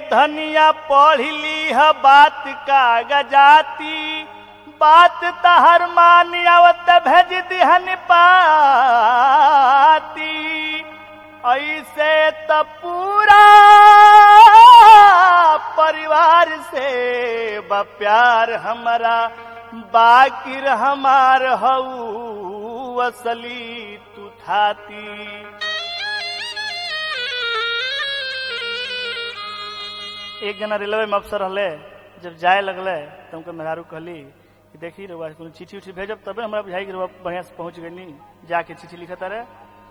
धनिया पढ़ ली है बात का गजाती बात तहर मान आवत भेज दिहन पाती ऐसे त पूरा परिवार से बा प्यार हमारा बाकिर हमार हऊ असली तू थाती एक जना रेलवे में अफसर रहले जब जाए लगले तो उनके मेहरारू कहली कि देखी रउआ कोनो चिट्ठी उठी भेजब तबे हमरा बुझाई कि रउआ बढ़िया से पहुंच गई जाके चिट्ठी लिखता रहे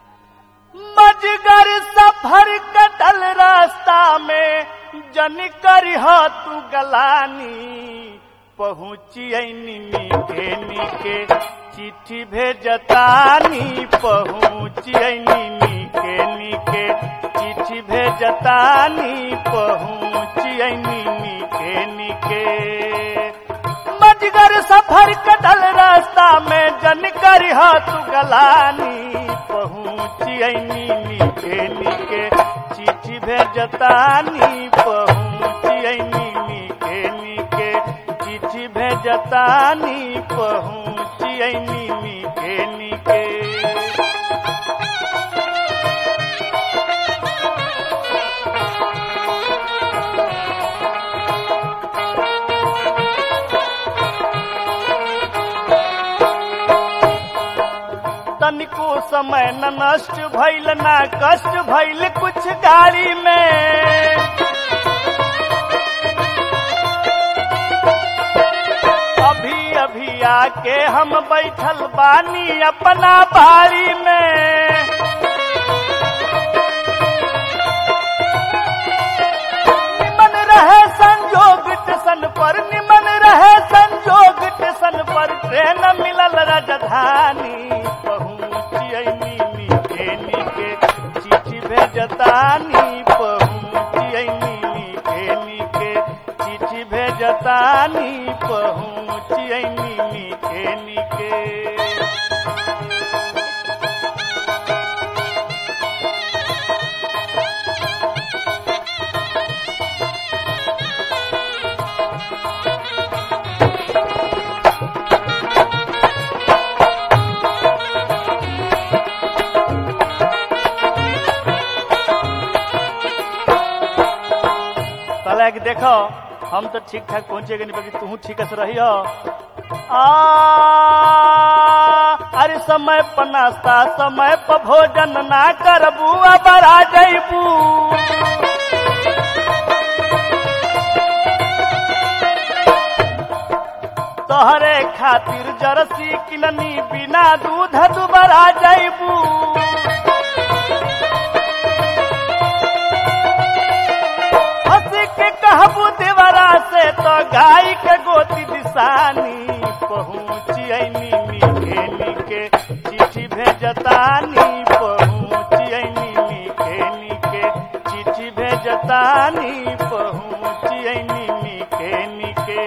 मजगर सफर कटल रास्ता में जन करी तू गलानी पहुँची नीके नीके चिट्ठी भेजतानी पहुँची नीके नीके चिट्ठी भेजतानी पहुँची नीके नीके मजगर सफर कटल रास्ता में जन करी तू गलानी पहुँची नीके नीके चिट्ठी भेजतानी पहुँची नीके नीके चिट्ठी भेजतानी पहुँची नीके नीके तनिको समय न नष्ट भइल ना कष्ट भइल कुछ गाड़ी में अभी अभी आके हम बैठल बानी अपना बाड़ी में निमन रहे संजोग टेशन पर निमन रहे संजोग टेशन पर ट्रेन मिलल राजधानी पहुँचिए नीके नीके चिट्ठी भेजतानी पहुँचिए नीके नीके चिट्ठी भेजतानी पहुँचिए नीके नीके कहला कि देखो हम तो ठीक ठाक पहुंचे नहीं बाकी तू ठीक से रही हो आ अरे समय पर नाश्ता समय पर भोजन ना करबू अब आ जैबू तोहरे खातिर जरसी किननी बिना दूध दुबरा जैबू हंस के कहबू देवरा से तो गाय के गोती दिशानी पहुँचिए नीके नीके चिट्ठी भेजतानी पहुँचिए नीके नीके चिट्ठी भेजतानी पहुँचिए नीके नीके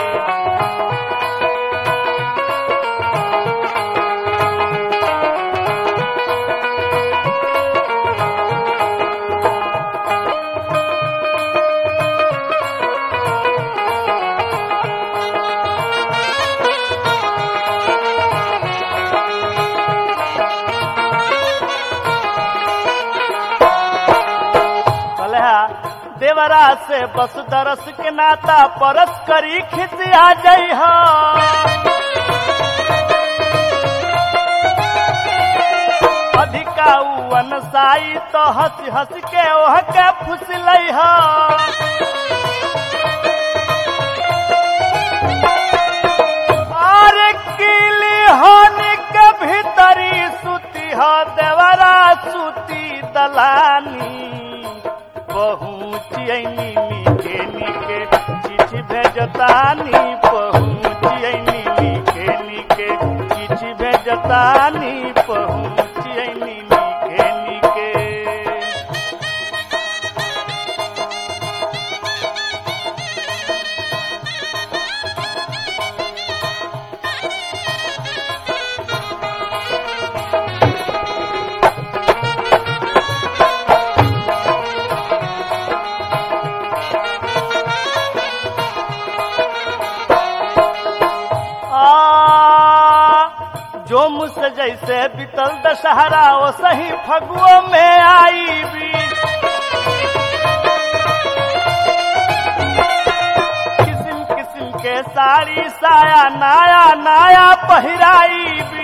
कलहा देवरा से बस दरस के नाता परस करी खिसिया जई हो अधिका उवन साई तो हंस हंस के ओह के फुसलई हो अरे किली होनी के भीतरी सुती हो देवरा सुती दलानी पहुँचिए नीके नीके चिट्ठी भेजतानी पहुँचिए नीके नीके चिट्ठी भेजतानी पहुँचिए नीके नीके बीतल दशहरा ओ सही फगुओ में आई भी किस्म किस्म के साड़ी साया नाया नाया पहिराई भी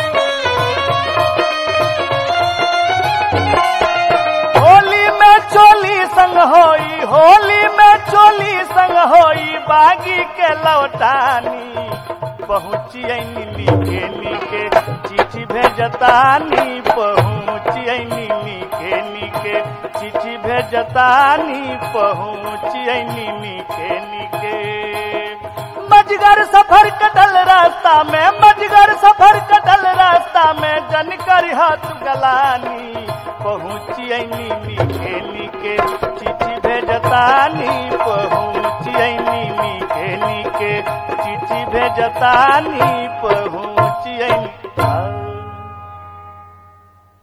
होली में चोली संग होई होली में चोली संग होई बागी के लौटानी पहुँचिए नीके नीके चिट्ठी भेजतानी पहुँचिए नीके नीके चिट्ठी भेजतानी पहुँचिए नीके नीके मजगर सफर कटल रास्ता में मजगर सफर कटल रास्ता में जन कर हाथ गलानी पहुँचिए नीके नीके चिट्ठी भेजतानी पहुँचिए नीके नीके चिट्ठी भेजतानी पहुँ